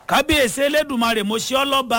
kábíyèsí elédùnmarè mo ṣe ọ́ lọ́ba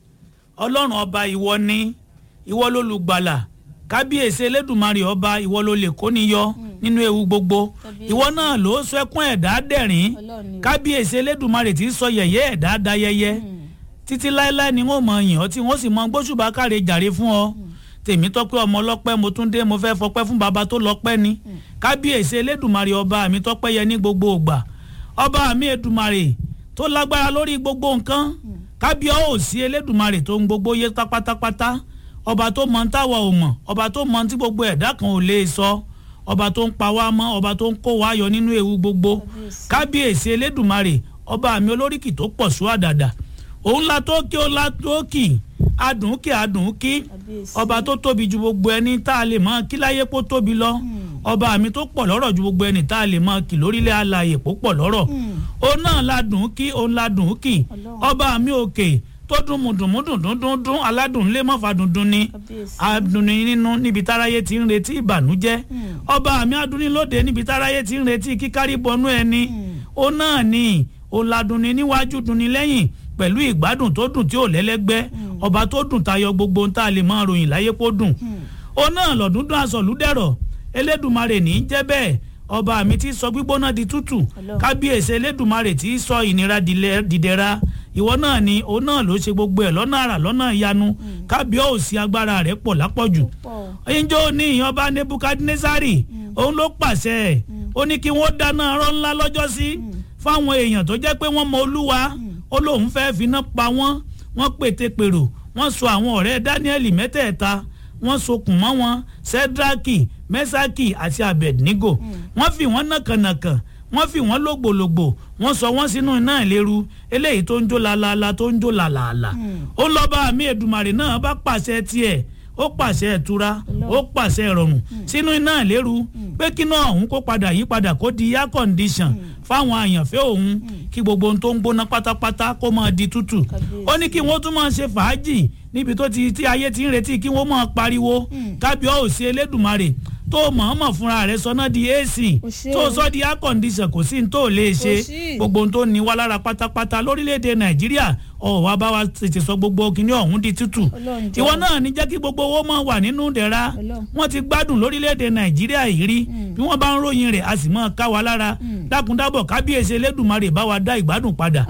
ọlọ́run ọba ìwọ ni ìwọ lólùgbàlà kábíyèsí elédùnmarè ọba ìwọ ló lè kó níyọ nínú ewu gbogbo ìwọ náà ló sọ ẹkún ẹ̀dá dẹ̀rín kábíyèsí elédùnmarè tí sọ yẹ̀yẹ́ ẹ̀dá dayẹyẹ títí láéláé ni wọn mọ yìn ọ́ tí wọn sì mọ gbóṣùbà káre jàre fún ọ tèmi tọpẹ́ ọmọ ọlọ́pẹ́ mo tún dé mo fẹ́ fọpẹ́ fún baba tó lọ́pẹ́ ni kábíyèsí elédùnmarè ọba mi tọpẹ́ yẹ ní gbogbo ògbà ọba mi èdùmarè tó lágbára lórí gbogbo nǹkan kábíọ́ ò sí elédùnmarè tó ń gbogbo yé pátápátá ọba tó mọ táwa ò mọ̀ ọba tó mọ tí gbogbo ẹ̀dá kan ò lè sọ ọba tó ń pa wá mọ́ ọba tó ń kó wá yọ nínú ewu gbogbo kábíyèsí elédùnmarè ọba mi olóríkì tó pọ̀ sú àdàdà òun la tó kí ó la tó kì adùn kí adùn kí ọba tó tóbi ju gbogbo ẹni tá a lè mọ kí láyé kó tóbi lọ ọba mi tó pọ̀ lọ́rọ̀ ju gbogbo ẹni tá a lè mọ kí lórílẹ̀ alààyè kó pọ̀ lọ́rọ̀ òun náà la dùn kí òun la dùn kí ọba mi òkè tó dùn mùdùnmùdùn dúndún dún aládùn lé mọ́fà dundun ni adùn ní nínú níbi táráyé ti ń retí ìbànújẹ́ ọba mi adùn ní lóde níbi táráyé ti ń retí kíkárí bọnú ẹni òun náà ni òun la dùn ní níwájú dùn ní lẹ́yìn pẹ̀lú ìgbádùn tó dùn tí ò lẹ́lẹ́gbẹ́ ọba tó dùn tayọ gbogbo ohun tá a lè máa ròyìn láyé kó dùn ó náà lọ́dúndún aṣọ̀lúdẹ̀rọ̀ elédùnmarè ní í jẹ́ bẹ́ẹ̀ ọba mi ti sọ gbígbóná di tútù kábíyèsí elédùnmarè ti sọ ìnira dìdẹ̀ra ìwọ náà ni òun náà ló ṣe gbogbo ẹ̀ lọ́nà àrà lọ́nà ìyanu kábíọ́ òsì agbára rẹ̀ pọ̀ lápọ̀jù ẹ̀yìnjọ́ ní ìyànba nebukadnesari òun ló pàṣẹ ẹ̀ ó ní kí wọ́n dáná arọ́ ńlá lọ́jọ́sí fáwọn èèyàn tó jẹ́ pé wọ́n mọ olúwa ó lóun fẹ́ finá pa wọ́n wọ́n pète pèrò wọ́n so àwọn ọ̀rẹ́ Dáníẹ́lì mẹ́tẹ̀ẹ̀ta wọ́n sokùn mọ́ wọn Sẹ́drákì Mẹ́sákì àti Abednego wọ́n fi wọ́n nàkànàkàn wọ́n fi wọ́n lògbòlògbò wọ́n sọ wọ́n sínú iná ìléru eléyìí tó ń jó laalala tó ń jó làlàlà ó lọ́ba àmì Èdùmàrè náà bá pàṣẹ tiẹ̀ ó pàṣẹ ìtura ó pàṣẹ ìrọ̀rùn sínú iná ìléru pé kí náà òun kó padà yí padà kó di air condition fáwọn àyànfẹ́ òun kí gbogbo ohun tó ń gbóná pátápátá kó máa di tútù ó ní kí wọ́n tún máa ṣe fàájì níbi tó ti tí ayé ti ń retí kí wọ́n máa pariwo kábíọ́ òsì elédùnmarè tó mọ̀ọ́mọ̀ fúnra rẹ̀ sọ́nà di ac tó sọ di air condition kò sí ní tó lè ṣe gbogbo ohun tó ní wá lára pátápátá lórílẹ̀‐èdè nàìjíríà ọ̀wá bá wa tètè sọ gbogbo kíní ọ̀hún di tútù ìwọ náà ní jẹ́ kí gbogbo owó máa wà nínú dẹ̀ra wọ́n ti gbádùn lórílẹ̀‐èdè nàìjíríà yìí rí bí wọ́n bá ń ròyìn rẹ̀ a sì máa ká wa lára dákúndábọ̀ kábíyèsí elédùnmarè bá wa dá ìgbádùn padà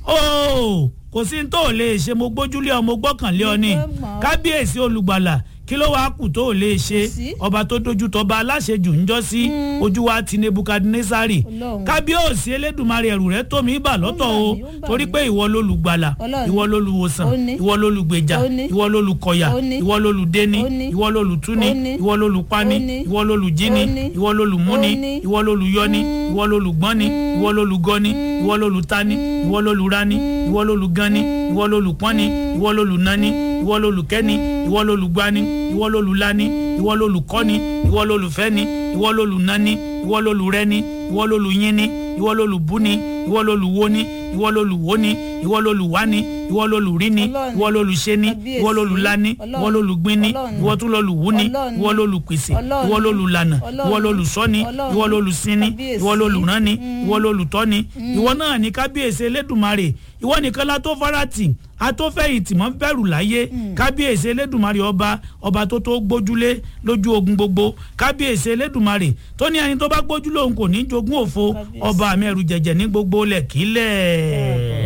óò kò sí ní tó lè ṣe mo gbójúlé ọ mo gbọ́kànlé ọ ní kábíyèsí olùgbàlà kí ló wàá kù tó lè ṣe ọba tó dojú tọba aláṣejù ń jọ sí ojú wa ti nebukadnesari kábíyèsí elédùnmarè ẹrù rẹ tó mi bà lọ́tọ̀ o torí pé ìwọ lolùgbàlà ìwọ lolùwòsàn ìwọ lolùgbèjà ìwọ lolùkọ̀yà ìwọ lolùdẹni ìwọ lolùtúni ìwọ lolùpani ìwọ lolùjíni ìwọ lolùmúni ìwọ lolùyọni ìwọ lolùgbọ́ni ìwọ lolùgọ́ni ìwọ lolùtani ìwọ lolùrani ìwọ lolùgani ìwọ lolùpọ́ni ìwọ lolùnani ìwọ lolùkẹ́ni ìwọ lolùgbani ìwọ lolùlani ìwọ lolùkọ́ni ìwọ lolùfẹ́ni ìwọ lolùnani ìwọ lolùrẹ́ni ìwọ lolùyinni ìwọ lolùbúni ìwọ lolùwoni ìwọ lolùwoni ìwọ lolùwani ìwọ lolùríni ìwọ lolùṣeni ìwọ lolùlani ìwọ lolùgbini ìwọ tún lolùwúni ìwọ lolùpèsè ìwọ lolùlànà ìwọ lolùsọ́ni ìwọ lolùsinni ìwọ lolùránni ìwọ lolùtọ́ni ìwọ náà ní kábíyèsí elédùnmarè ìwọ nìkan la tó farati atófẹ̀yìntì mọ́ bẹ̀rù láyé kábíyèsí elédùnmarè ọba ọba tó tó gbójúlé lójú ogun gbogbo kábíyèsí elédùnmarè tó ní ẹni tó bá gbójúlé òun kò ní jogún òfo ọba àmì ẹrù jẹ̀jẹ̀ ní gbogbo lẹ̀kílẹ̀.